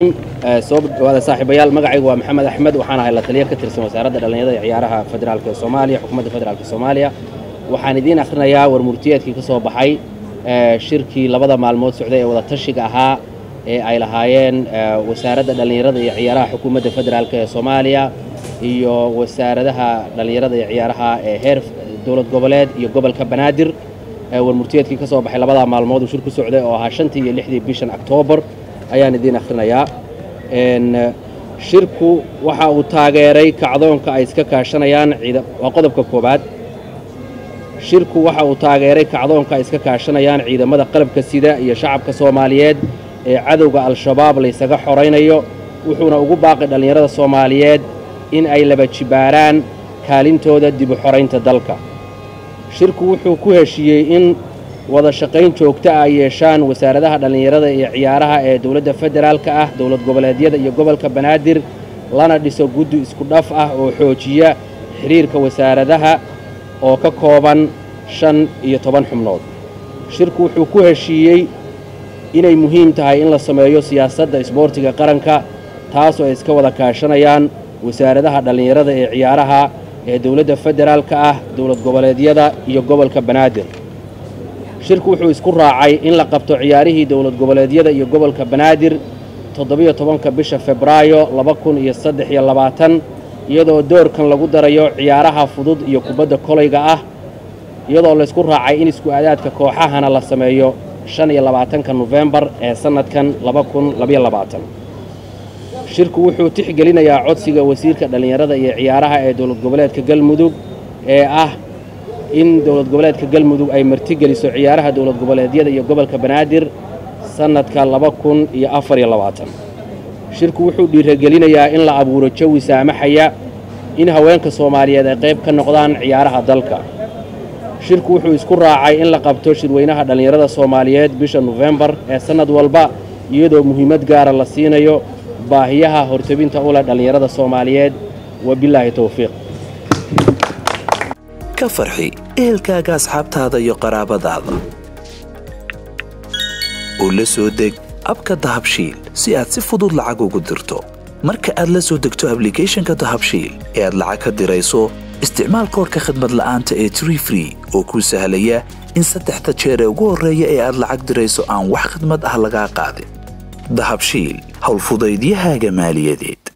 soo dhawaada saaxiibayaal magacaygu waa maxamed axmed waxaan ahay la taliya ka tirsan wasaaradda dhallinyarada iyo ciyaaraha federaalk ee soomaaliya xukuumadda federaalk soomaaliya waxaan idiin akhrinayaa war murtiyeedkii ka soo baxay shirkii labada maalmood socday ee wada tashiga ahaa ee ay lahaayeen wasaaradda dhallinyarada iyo ciyaaraha xukuumadda federaalk ee soomaaliya iyo wasaaradaha dhallinyarada iyo ciyaaraha ee heer dowlad goboleed iyo gobolka banaadir war murtiyeedkii ka soo baxay labadaa maalmood uu shir ku socday oo ahaa shantii iyo lixdii bishan oktoobar ayaan idiin akhrinayaa shirku waxa uu taageeray kacdoonka ay iska kaashanayaan waa qodobka koowaad shirku waxa uu taageeray kacdoonka ay iska kaashanayaan ciidamada qalabka sida iyo shacabka soomaaliyeed ee cadowga al-shabaab laysaga xoraynayo wuxuuna ugu baaqay dhallinyarada soomaaliyeed in ay laba jibaaraan kaalintooda dibu xoraynta dalka shirku wuxuu ku heshiiyey in wada shaqayn joogta ah ay yeeshaan wasaaradaha dhallinyarada iyo ciyaaraha ee dowladda federaalka ah dowlad goboleedyada iyo gobolka banaadir lana dhiso guddi isku dhaf ah oo xoojiya xidhiirka wasaaradaha oo ka kooban shan iyo toban xubnood shirku wuxuu ku heshiiyey inay muhiim tahay in la sameeyo siyaasadda isboortiga qaranka taasoo ay iska wada kaashanayaan wasaaradaha dhallinyarada ee ciyaaraha ee dowladda federaalka ah dowlad goboleedyada iyo gobolka banaadir shirku wuxuu isku raacay in la qabto ciyaarihii dowlad goboleedyada iyo gobolka banaadir toddobiyo tobanka bisha febraayo laba kun iyo saddex iyo labaatan iyadoo doorkan lagu darayo ciyaaraha fudud iyo kubadda kolayga ah iyadoo laysku raacay in isku aadaadka kooxahana la sameeyo shan iyo labaatanka nofembar ee sannadkan laba kun labayo labaatan shirku wuxuu tixgelinayaa codsiga wasiirka dhallinyarada iyo ciyaaraha ee dowlad goboleedka galmudug ee ah in dowlad goboleedka galmudug ay martigeliso ciyaaraha dowlad goboleedyada iyo gobolka banaadir sannadka laba kun iyo afar iyo labaatan shirku wuxuu dhiiragelinayaa in la abuuro jawi saamaxaya in haweenka soomaaliyeed ay qayb ka noqdaan ciyaaraha dalka shirku wuxuu isku raacay in la qabto shirweynaha dhallinyarada soomaaliyeed bisha nofembar ee sannad walba iyadoo muhiimad gaara la siinayo baahiyaha hortabinta u leh dhallinyarada soomaaliyeed wabilaahi towfiiq ka farxi ehelkaaga asxaabtaada iyo qaraabadaada oo la soo deg abka dahabshiil si aad si fudud lacag ugu dirto marka aad la soo degto ablicathonka dahabshiil ee aad lacag ka dirayso isticmaal koorka khadmad la'aanta ee tree free oo kuu sahlaya in saddexda jeer ee ugu horreeya ee aad lacag dirayso aan wax khadmad ah lagaa qaadin dahabshiil howlfudaydiyahaaga maaliyadeed